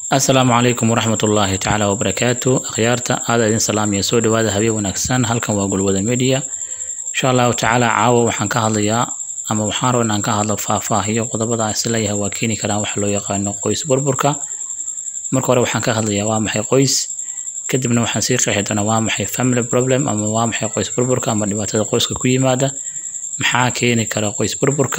asalaamu calaykum waraxmat ullaahi tacaala wabarakaatu akhyaarta aada idin salaamaya soo dhawaada habeen wanaagsan halkan waa gulwada media insha allahu tacaala caawa waxaan ka hadlayaa ama waxaan raba inaan ka hadlo faahfaahiyo qodobada aan isleeyahay waa keeni karaan waxa loo yaqaano qoys burburka marka hore waxaan ka hadlayaa waa maxay qoys kadibna waxaan sii qeexi doonaa waa maxay family problem ama waa maxay qoys burburka ama dhibaatada qoyska ku yimaada maxaa keeni kara qoys burburka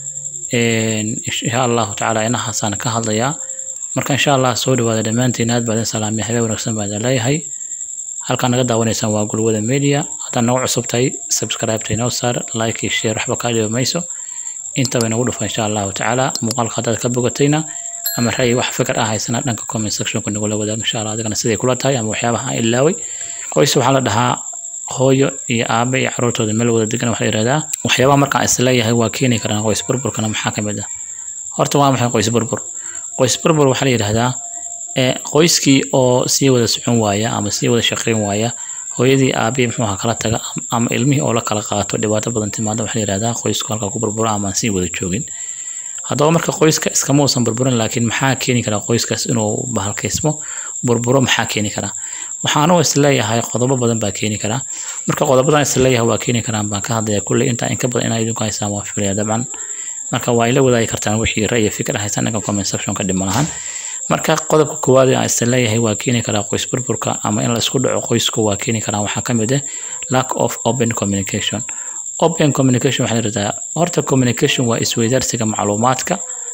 insha allahu tacaala inahaasaan ka hadlayaa marka insha allah soo dhawaada dhammaantiin aad baa idin salaamay habeen wanaagsan baa idin leeyahay halkaan naga daawanaysaan waa gulwada media haddaad nagu cusub tahay subscribe-ta inoo saar like iyo share waxba kaa dhibi mayso intaba inagu dhufa insha allahu tacaala muuqaalka haddaad ka bogatayna ama ra'yi wax fikir ah haysana dhanka comment sectionka nagula wadaag insha allah adigana siday kula tahay ama waxyaabaha aan ilaaway qoys waxaa la dhahaa hooyo iyo aabe iyo caruurtooda meel wada degan waxaa la yihahdaa waxyaabaha markaan isleeyahay waa keeni karaan qoys burburkana maxaa ka mid ah horta waa maxay qoys burbur qoys burbur waxaa la yidhaahdaa qoyskii oo sii wada socon waaya ama sii wada shaqayn waaya hooyadii aabihii muxuu ahaa kala taga ama ilmihii oo la kala qaato dhibaato badan timaada waxaa la yihahdaa qoysku halkaa ku burbura ama aan sii wada joogin haddaba marka qoyska iskama uusan burburin laakiin maxaa keeni karaa qoyskaas inuu bahalkaysmo burburo maxaa keeni karaa waxaanu isleeyahay qodobo badan baa keeni karaa marka qodobadan isleeyahay waa keeni karaan baan ka hadlaya kulley intaa inka badan inaa idinku haysaan waa filaya dabcan marka waa ila wadaagi kartaan wixii ra'yi fikir haysaan dhanka comment sectionka dhima lahaan marka qodobka koowaad aan isleeyahay waa keeni karaa qoys burburka ama in la isku dhaco qoysku waa keeni karaa waxaa ka mid ah lack of open communication open communication waxaa la yidhahdaa horta communication waa isweydaarsiga macluumaadka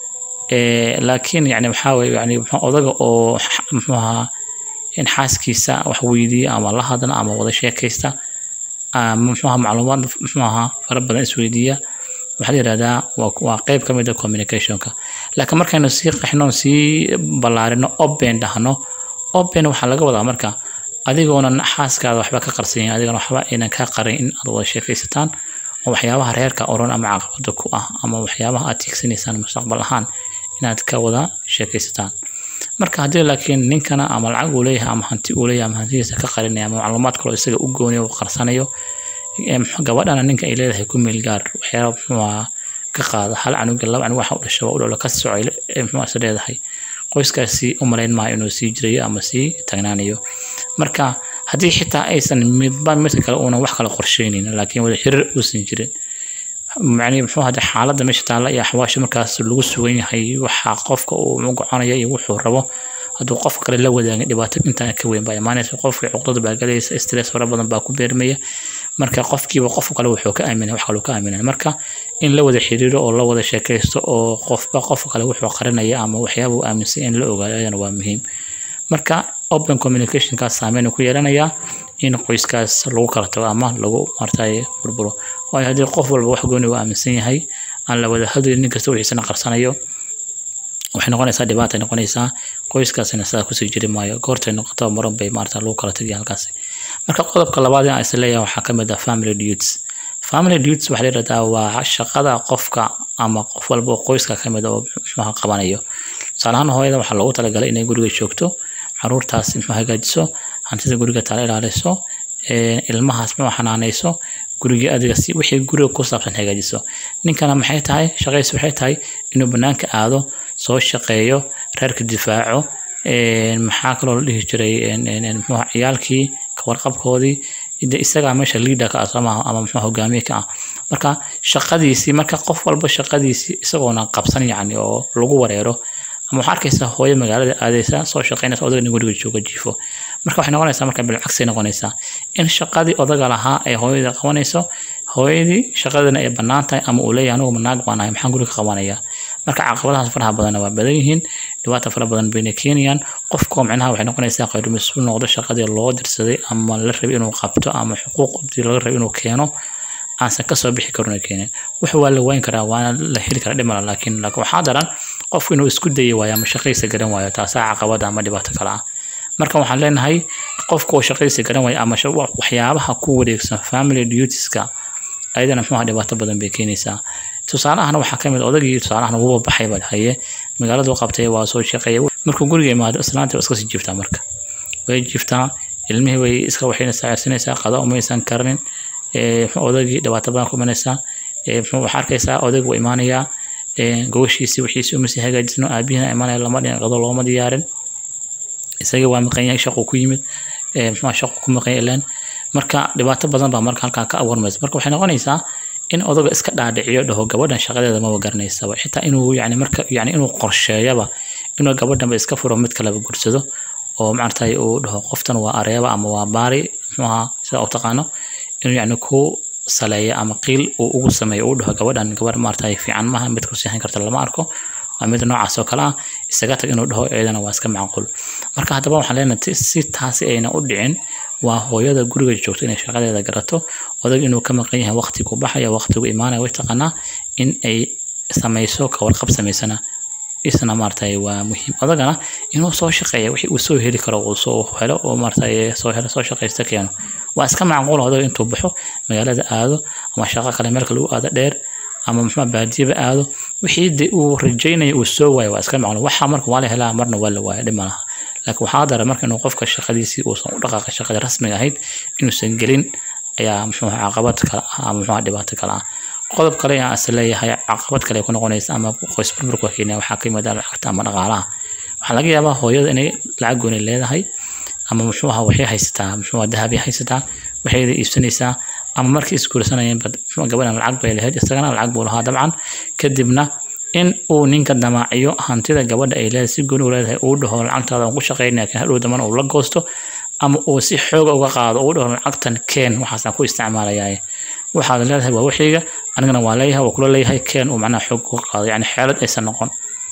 laakiin yani maxaa weye yani odaga oo muxuu ahaa in xaaskiisa wax weydiiya ama la hadla ama wada sheekaysta ama muxuu ahaa macluumaad muxuu ahaa fara badan isweydiiya waxaa la yihahdaa waa qeyb ka mid a communicationka laakiin markaynu sii qaxno sii ballaarino open dhahno open waxaa laga wadaa marka adigoonan xaaskaada waxba ka qarsanyin adigana waxba aynan ka qarin in aad wada sheekaysataan oo waxyaabaha reerka oran ama caqabada ku ah ama waxyaabaha aad tiigsanaysaan mustaqbal ahaan inaad ka wada sheekaysataan marka haddii laakiin ninkana ama lacag uu leeyahay ama hanti uu leeyahay ama hantidiisa ka qarinaya ama macluumaad kaloo isaga u gooniyo uu qarsanayo gabadhana ninka ay leedahay ku meel gaar waxyaaba muxuu ka qaada hal canuga laba canug waxa u dhasha waa u dhalo ka socay muxuu is leedahay qoyskaasi u malayn maayo inuu sii jirayo ama sii tagnaanayo marka haddii xitaa aysan midba midka kale uunan wax kala qorsheynin laakiin wada xiriir uusan jirin macni muxuu hada xaaladda meesha taalla iyo axwaasha markaas lagu sugan yahay waxa qofka uu goconaya iyo wuxuu rabo hadduu qof kale la wadaagin dhibaato intaan ka weyn baa imaanaysa qofkii cuqdada baa galaysa stress fara badan baa ku beermaya marka qofkiiba qof kale wuxuu ka aaminay wax kaluu ka aaminay marka in la wada xiriiro oo la wada sheekaysto oo qofba qof kale wuxuu qarinaya ama waxyaaba uu aaminsan in la ogaado ayadana waa muhiim marka open communicationkaas saameyn ku yeelanayaa in qoyskaas lagu kala tago ama lagu martay burburo waayo haddii qof walba wax gooni uu aaminsan yahay aan la wada hadlayn nin kasta wixiisana qarsanayo waxay noqonaysaa dhibaatay noqonaysaa qoyskaasina sidaa kusii jiri maayo goortay noqoto maran bay maarata lagu kala tagay halkaasi marka qodobka labaad aan is leeyahay waxaa ka mid ah family duties family duties waxaa la yidhahdaa waa shaqada qofka ama qof walba oo qoyska ka mid oo muxuuha qabanayo tusaale ahaan hooyada waxaa loogu talagalay inay guriga joogto caruurtaas muxuu hagaajiso hantida guriga tala ilaaliso ilmahaas muxuu xanaanayso gurigii adiga si wixii guriga ku saabsan hagaajiso ninkana maxay tahay shaqaysi waxay tahay inuu banaanka aado soo shaqeeyo reerka difaaco maxaa kaloo la dhihi jiray muxuu ciyaalkii kawarqabkoodii de isagaa meesha leader ka ah sooma ama muxuu hogaamiye ka ah marka shaqadiisii marka qof walba shaqadiisii isagoona qabsan yacni oo lagu wareero ama waxaa arkaysaa hooyo magaalada aadaysa soo shaqaynaysa odagana guriga jooga jiifo marka waxay noqonaysaa marka bilcagsay noqonaysaa in shaqadii odaga lahaa ay hooyada qabanayso hooyadii shaqadana ay bannaan tahay ama uu leeyahay anugu naag baan ahay maxaan guriga qabanaya marka caqabadahaas faraha badanna waa badan yihiin dhibaata fara badan bayna keenayaan qofkoo micnaha waxay noqonaysaa qayr mas-uul noqdo shaqadii loo dirsaday ama la rabay inuu qabto ama xuquuqdii laga rabay inuu keeno aansan kasoo bixi karin keenin wax waa la wayn karaa waana la heli karaa dhimala laakiin waxaa daran qofku inuu isku dayi waayo ama shaqaysa garan waayo taasaa caqabada ama dhibaato kale ah marka waxaan leenahay qofku oo shaqaysa garan waayo ama waxyaabaha ku wareegsan family dutieska ayadana muxuuha dhibaato badan bay keenaysaa tusaalahana waxaa ka mid odagii tusaalahan wuuba baxay baad haye magaaladu qabtay waa soo shaqeeya markuu guriga imaado islaanta waa iska sii jiiftaa marka way jiiftaa ilmihii way iska waxayna saacirsanaysaa qada umaysan karnin odagii dhibaato badan ku imanaysaa waxaa arkaysaa odayg waa imaanayaa gogoshiisii wixiisii uma sii hagaajisno aabihina imaanaya lama dhin qado looma diyaarin isaga waa maqan yahay shaquu ku yimid muxuu shaqu ku maqan yahay ileen marka dhibaato badan baa marka halkaa ka abuurmaysa marka waxay noqonaysaa in odaga iska dhaadhiciyo dhaho gabadhan shaqadeeda maba garanaysaba xitaa inuu yani marka yani inuu qorsheeyaba inuu gabadhanba iska furo mid kaleba gursado oo maaragtay uu dhaho qoftan waa areeba ama waa baari muxuu ahaa sida u taqaano inuu yani ku saleeyo ama qiil uu ugu sameeyo uu dhaho gabadhan gabadh maaragtay fiican maaha mid ku seexan karta lama arko waa mid noocaas oo kale ah isaga tag inuu dhaho iyadana waa iska macquul marka haddaba waxaan leenahay si taasi ayna u dhicin waa hooyada guriga joogto inay shaqadeeda garato odag inuu ka maqan yahay waqtigu baxaya waqtigu imaanaya way taqaanaa in ay samayso kawarqab samaysana isna maaragtay waa muhiim odagana inuu soo shaqeeya wixii uu soo heli karo uu soo helo oo maaragtay soo helo soo shaqaysta keeno waa iska macquul odaga intuu baxo magaalada aado ama shaqo kale meel kale u aado dheer ama muxuu baadiyaba aado wixii de uu rajaynaya uu soo waayo waa iska macquul waxa marka waa la helaa marna waa la waaya dhib malaha laakiin waxaa dara marka inuu qofka shaqadiisii uusan u dhaqaaqin shaqadii rasmiga ahayd inuusan gelin ayaa muxuu caqabad kale ah ama muxuu dhibaato kale ah qodob kale aan is leeyahay caqabad kale ku noqonaysa ama qoys burburka keenaya waxaa ka yimid lacagta ama dhaqaalaha waxaa laga yaabaa hooyada inay lacag gooni leedahay ama muxuu ahaa waxay haysataa muxuu ahaa dahabay haysataa waxayda iibsanaysaa ama markii isguursanayeen gabadhan lacag bay lahayd isagana lacag buu lahaa dabcan kadibna in uu ninka damaaciyo hantida gabadha ay leedahay si gooni u leedahay uu dhaho lacagtaada aan ku shaqaynaya laakiin hadhow dambana uu la goosto ama uu si xooga uga qaado uu dhaho lacagtan keen waxaasaan ku isticmaalayaa waxaad leedahay waa wixiyga anigana waa leeyahay waa kula leeyahay keen uu macnaha xoog uga qaado yani xeelad aysan noqon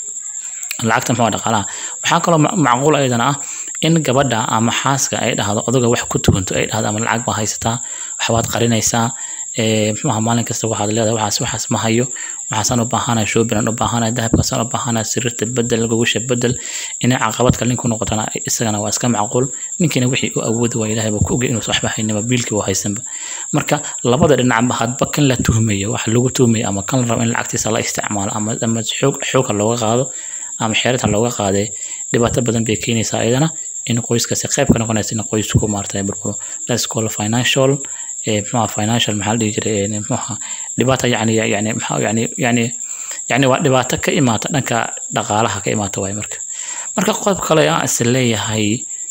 lacagta muxuu dhaqaalaha waxaa kaloo macquul ayadana ah in gabadha ama xaaska ay dhahdo odaga wax ku tukanto ay dhahdo ama lacag baa haysataa waxbaad qarinaysaa muxuu ahaa maalin kasta waxaad leedahay waxaas waxaas ma hayo waxaasaan u baahanahay shoobinaan u baahanahay dahabkaasaan u baahanahay sariirta bedel gogosha bedel inay caqabad kale ninku noqotana isagana waa iska macquul ninkiina wixii u awoodi waa ilaahay baa ku ogay inuusan waxba haynaba biilkii waa haysanba marka labada dhinacba hadba kan la tuhmayo wax lagu tuhmayo ama kan la rabo in lacagtiisa la isticmaalo ama ama xoog xooga looga qaado ama xeerata looga qaaday dhibaato badan bay keenaysaa iyadana in qoyskaasi qayb ka noqonaysa in qoysku maartay burburo let's call financial muxuha financial maxaa la dhihi jiray muxuha dhibaata yani yani maxaa yani yani yani waa dhibaato ka imaata dhanka dhaqaalaha ka imaata waay marka marka qodob kale aan is leeyahay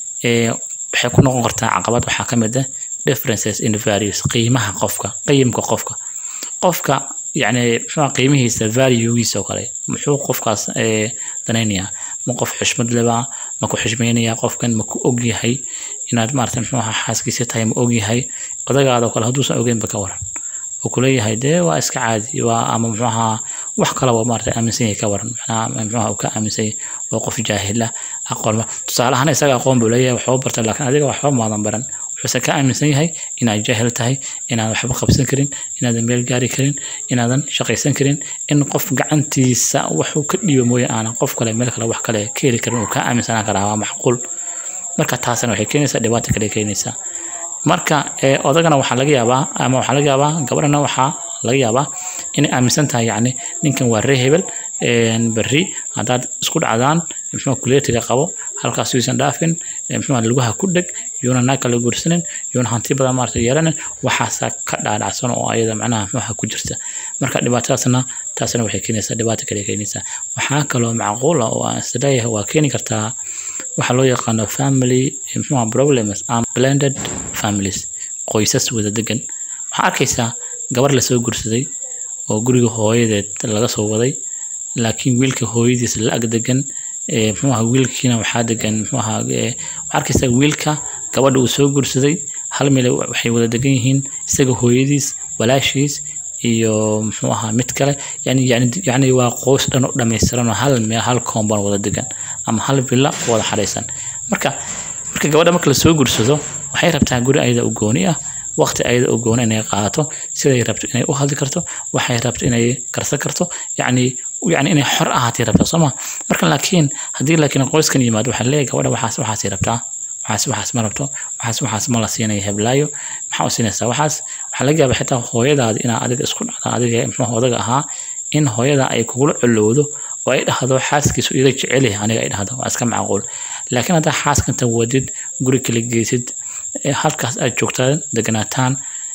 waxay ku noqon kartaa caqabad waxaa ka mid ah differences in values qiimaha qofka qiyimka qofka qofka يعني muxuu qiimihiisa valuegiisa oo kale muxuu qofkaas danaynayaa ma qof xushmad lebaa ma ku xushmaynayaa qofkan ma ku ogyahay inaad maarata muxuu ahaa xaaskiisa tahay ma ogyahay odagaada oo kale hadduusan ogeynba ka waran oo kuleeyahay dee waa iska caadi waa ama muxuu ahaa wax kalaba maarata aaminsan yahay ka waran macnaha muxuu ahaa uu ka aaminsan yahay waa qof jaahila aqoon tusaalahaan isaga aqoon buu leeyahay waxba bartay laakiin adiga waxba maadan baran wuxuuse ka aaminsan yahay inaad jaahil tahay inaadan waxba qabsan karin inaadan meel gaari karin inaadan shaqaysan karin in qof gacantiisa waxuu ka dhiiba mooye aanan qof kale meel kale wax kale ka heli karin uu ka aaminsanaan karaa waa macquul marka taasna waxay keenaysaa dhibaato kale keenaysaa marka odagana waxaa laga yaabaa ama waxaa laga yaabaa gabadhana waxaa laga yaabaa inay aaminsan tahay yacni ninkan waa ree hebel berri haddaad isku dhacdaan muxuu kuleetiga qabo halkaas yuusan dhaafin muxuu lugaha ku dheg yuuna naag kale guursanin yuuna hanti badan maarata yeelanin waxaasaa ka dhaadhacsan oo ayada macnaha muxuha ku jirta marka dhibaatadaasna taasna waxay keenaysaa dhibaato kale keenaysaa waxaa kaloo macquul ah oo aan isleeyahay waa keeni kartaa waxaa loo yaqaano family muxuha problems am blended families qoysas wada degan waxaa arkaysaa gabar lasoo guursaday oo guriga hooyadeed laga soo waday laakiin wiilka hooyadiis la ag degan muxuu ahaa wiilkiina waxaa degan muxuu ahaa waxaa arkaysaa wiilka gabadha uu soo guursaday hal meel waxay wada degan yihiin isaga hooyadiis walaashiis iyo muxuu ahaa mid kale yani yani yani waa qoys dhan oo dhammaystiran oo hal meel hal compound wada degan ama hal villa wada xadhaysan marka marka gabadha marka lasoo guursado waxay rabtaa guri ayada u gooni ah waqti ayada u gooni inay qaadato siday rabto inay u hadli karto waxay rabto inay karsan karto yacni yani inay xor ahaatay rabtaa soo ma marka laakiin haddii laakiin qoyskan yimaado waxaa leeyahay gabadha waxaas waxaasay rabtaa waxaas waxaas ma rabto waxaas waxaas ma la siinayo heblaayo maxaa u siinaysaa waxaas waxaa laga yaabaa xitaa hooyadaadi inaa adiga isku dhacdaan adiga muxuu odaga ahaa in hooyada ay kugula colowdo oo ay dhahdo xaaskiisu iga jecel yahay aniga ay dhahdo waa iska macquul laakiin haddaa xaaskanta wadid guri kala geysid halkaas aad joogtaan deganaataan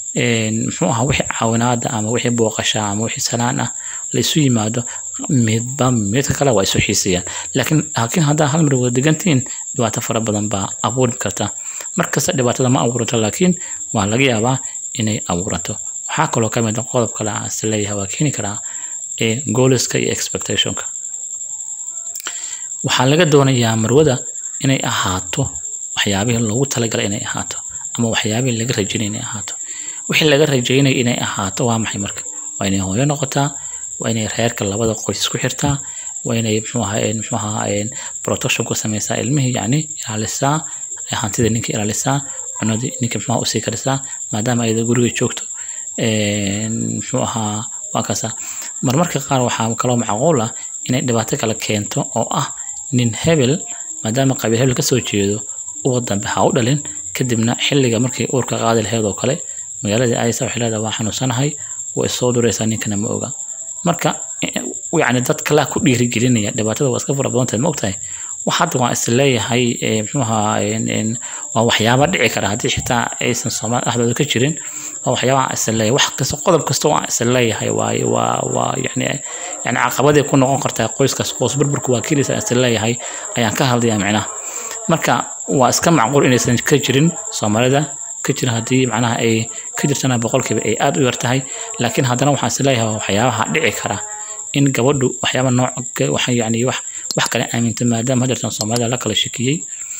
muxuu ahaa wixii caawinaada ama wixii booqasha ama wixii salaan ah la isu yimaado midba midka kale waa isu xiisayaan laakiin laakiin haddaa hal mar wada degantihiin dhibaato fara badan baa abuuri karta markasta dhibaatada ma abuuranto laakiin waa laga yaabaa inay abuuranto waxaa kaloo ka mid a qodob kale aan is leeyahay waa keeni karaa ee gooliska iyo expectationka waxaa laga doonayaa marwada inay ahaato waxyaabihii loogu talagalay inay ahaato ama waxyaabihii laga rajaynay inay ahaato wixii laga rajaynay inay ahaato waa maxay marka waa inay hooyo noqotaa waa inay reerka labada qoys isku xirtaa waa inay muxuu ahaa muxuu ahaa protection ku sameysaa ilmihii yacni ilaalisaa hantida ninka ilaalisaa cunadii ninka muxuu usii karisaa maadaama ayada guriga joogto muxuu ahaa waa kaasa marmarka qaar waxaa kaloo macquul ah inay dhibaato kale keento oo ah nin hebel maadaama qabiil hebel kasoo jeedo uwa dambe ha u dhalin kadibna xilliga markii uurka qaadi laheyd oo kale magaaladii aysa waxay leedahay waa xanuunsanahay way soo duraysaa ninkana ma oga marka yacni dad kalaa ku dhiirigelinaya dhibaatada waa iska fara badan tahay ma ogtahay wax hadda waan is leeyahay muxuu ahaa waa waxyaaba dhici kara haddii xitaa aysan soomaali dhexdooda ka jirin waa waxyaaba aan is leeyahay wax kasta qodob kasta waan is leeyahay waaye waa waa yacni yacni caqabaday ku noqon kartaa qoyskaas qoys burburku waa keenaysa is leeyahay ayaan ka hadlayaa micnaha marka waa iska macquul inaysan ka jirin soomaalida ka jira haddii macnaha ay ka jirtana boqolkiiba ay aad u yar tahay laakiin haddana waxaan is leeyahay waa waxyaabaha dhici kara in gabadhu waxyaaba nooc waxa yacni wax wax kale aaminta maadaama hadeertan soomaalida la kala shakiyey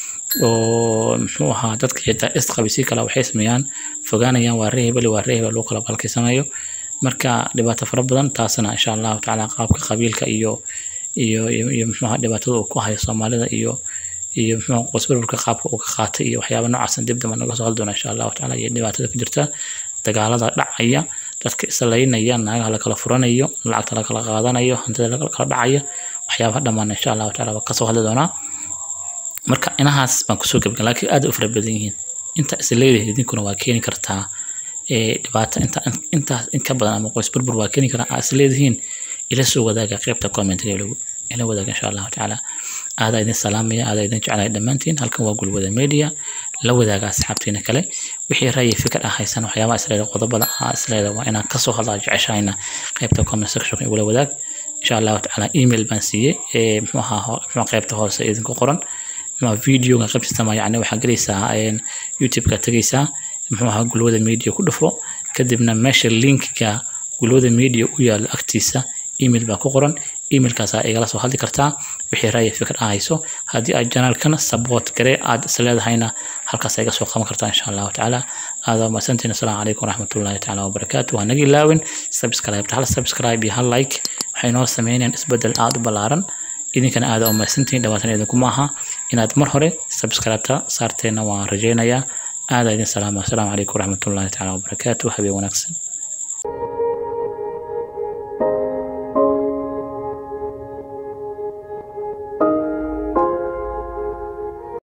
oo muxuu ahaa dadka xitaa isqabisi kale waxay sameeyaan fogaanayaan waa ree hebel waa ree hebel lagu kala balkiysanayo marka dhibaato fara badan taasna insha allahu tacaala qaabka qabiilka iyo iyo iyo muxuu ahaa dhibaatada uu ku hayo soomaalida iyo iyo muxuu qoysburburka qaabka uu ka qaatay iyo waxyaaba noocaas dib damba naga soo hadli doona insha allahu tacaala iyo dhibaatada ka jirta dagaalada dhacaya dadka islaynaya naagaha lakala furanayo lacagta lakala qaadanayo hantida lakala dhacaya waxyaabaha dhammaan insha allahu tacaala waa kasoo hadli doonaa marka inahaas baan kusoo gebgan laakiin aad u fara badan yihiin inta is leedahay idinkuna waa keeni kartaa dhibaato inta intaas in ka badan ama qoys burbur waa keeni karaa aa is leedihiin ila soo wadaaga qaybta commentiga ila wadaaga insha allahu tacaala aadaa idin salaamaya aadaa idin jeclahay dhammaantiin halkan waa gulwada media la wadaaga asxaabtiina kale wixii ra'yi fikir ah haysan waxyaabaha isleeda qodobada ah isleeda waa inaan kasoo hadlaa jeceshahayna qaybta comment section igula wadaag insha allahu tacaala email baan siiyey muxuu ahaa muxuu qaybta hoose idinku qoran muxuu videoga qaybtiisa ma yacni waxaa gelaysaa youtube-ka tegaysaa muxuu ahaa gulwada media ku dhufo kadibna meesha linkiga gulwada media u yaalo agtiisa email baa ku qoran emailkaas igala soo hadli kartaa wixii ra'yi fikir ah hayso haddii aad janaalkana support garee aad isleedahayna halkaas iga soo qaban kartaa insha allahu tacaala aadaa mahadsantiin asalaamu calaykum waraxmatullahi tacaala wabarakaatu waa naga ilaawin subscribe hal subscribe iyo hal like waxay noo sameynayaan isbedel aada u ballaaran idinkana aada u mahadsantihiin dhawaatan idinkuma aha inaad mar hore subscribe-ta saarteena waan rajaynayaa aada idin salaama asalaamu calaykum waraxmatullahi tacaala wabarakaatu habeen wanaagsan